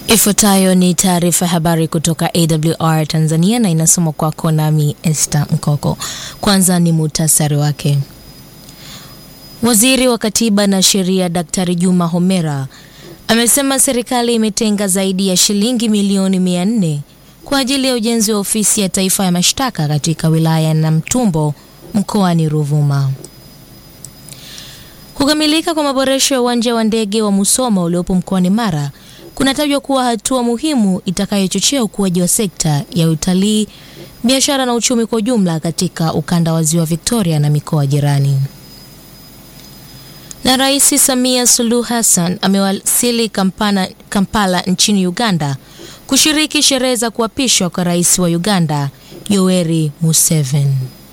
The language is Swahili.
Ifuatayo ni taarifa ya habari kutoka AWR Tanzania na inasomwa kwako nami Esther Mkoko. Kwanza ni muhtasari wake. Waziri wa Katiba na Sheria Daktari Juma Homera amesema serikali imetenga zaidi ya shilingi milioni mia nne kwa ajili ya ujenzi wa ofisi ya taifa ya mashtaka katika wilaya ya Namtumbo mkoani Ruvuma. Kukamilika kwa maboresho ya uwanja wa ndege wa Musoma uliopo mkoani Mara kunatajwa kuwa hatua muhimu itakayochochea ukuaji wa sekta ya utalii, biashara na uchumi kwa ujumla katika ukanda wa Ziwa Victoria na mikoa jirani. Na Rais Samia Suluhu Hassan amewasili Kampala, Kampala nchini Uganda kushiriki sherehe za kuapishwa kwa rais wa Uganda Yoweri Museveni.